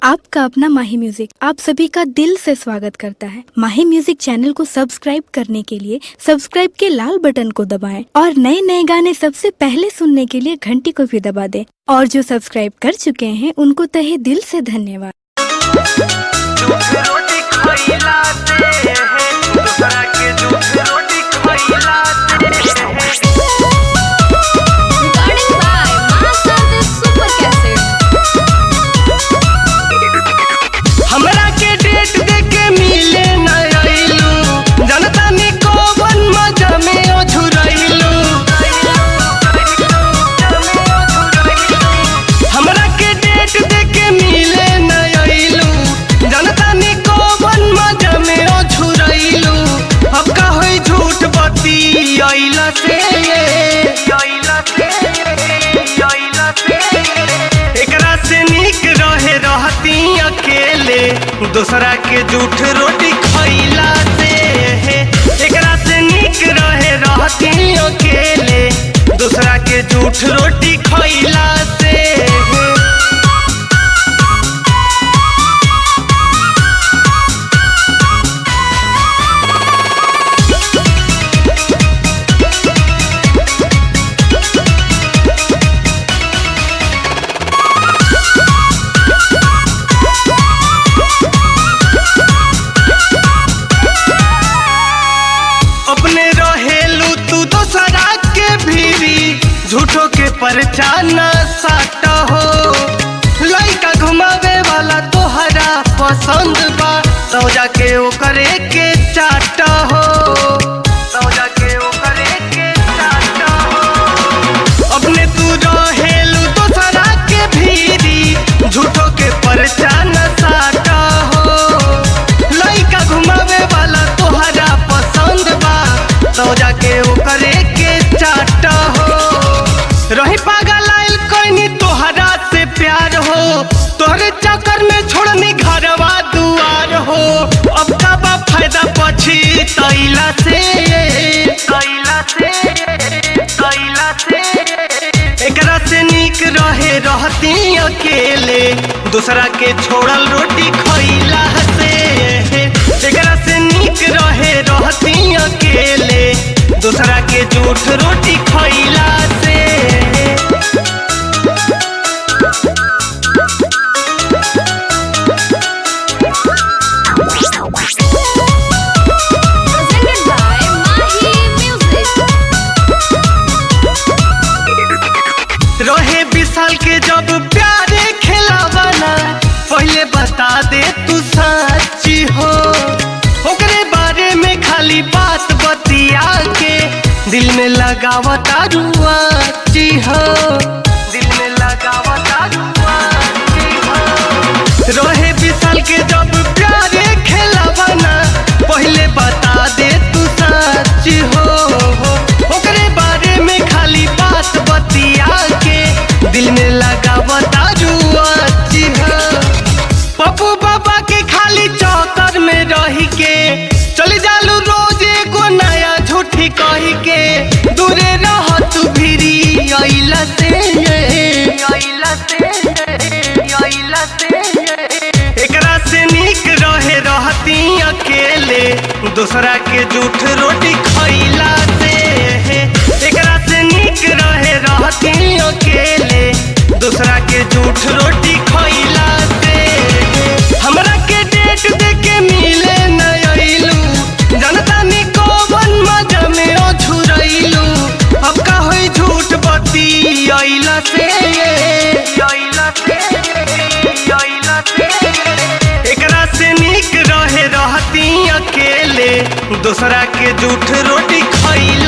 आपका अपना माही म्यूजिक आप सभी का दिल से स्वागत करता है माही म्यूजिक चैनल को सब्सक्राइब करने के लिए सब्सक्राइब के लाल बटन को दबाएं और नए नए गाने सबसे पहले सुनने के लिए घंटी को भी दबा दें और जो सब्सक्राइब कर चुके हैं उनको तहे दिल से धन्यवाद दूध रोटी खइला से है दूसरा के दूध रोटी खइला से है Recording by Master the Super Cassette. हमरा के डेट दे के मिले न आइलू जनता ने कोवन मजा में ओझुरइलू हमरा के डेट दे के मिले न आइलू जनता ने कोवन मजा में ओझुरइलू अब का होई झूठ बती आइला से आइला से आइला से एकरा से निक रहे रहती अकेले दूसरा के झूठ रोटी खइला से हे एकरा से निक रहे रहती अकेले दूसरा के झूठ रोटी खइला से हे अपने रहेलू तू दोसरा के भीरी झूठो के परचाना साट हो लइका घुमावे वाला तोहरा पसंद बा सौजा के ओकरे के चाट हो सौजा के ओकरे के चाट हो अपने तू रहेलू दोसरा के भीरी झूठो के परचान साटा हो लइका घुमावे वाला तोहरा पसंद बा तो जाके ओकरे के चाट हो रही पागल आइल कोई तोहरा से प्यार हो तोहरे चक्कर में छोड़नी घरवा दुआर हो अब का बा फायदा पछी तैला से तैला से तैला से एकरा से निक रहे रहती अकेले दूसरा के छोड़ल रोटी खइला से एकरा से निक रहे रहती अकेले दूसरा के झूठ रोटी खइला से Presented by Mahi Music. रहे विशाल के जब प्यारे खिलावाना पहले बता दे तू सच्ची हो ओकरे बारे में खाली बात बतिया के दिल में लगावता रुआची हो दिल में लगावता रुआची हो रहे विशाल के जब प्यारे खिलावाना पहले बता दे तू सच्ची हो ओकरे बारे में खाली बात बतिया के दिल में लगा बता जुआची हो पप्पू बाबा के खाली चौकर में रही के चली जालू रोज एगो नया झूठी कही के दूरे रह तू भिरी अइला से अइला से अइला से एकरा से निक रहे रहती अकेले दूसरा के झूठ रोटी खइला से एकरा से निक रहे रहती अकेले दूसरा के झूठ रोटी खइला से हमरा के डेट दे के मिले न अइलू जनता ने कोवन मजा में ओझुरइलू अब का होई झूठ बती अइला से अइला से अइला से एकरा से निक रहे रहती अकेले दूसरा के झूठ रोटी खइला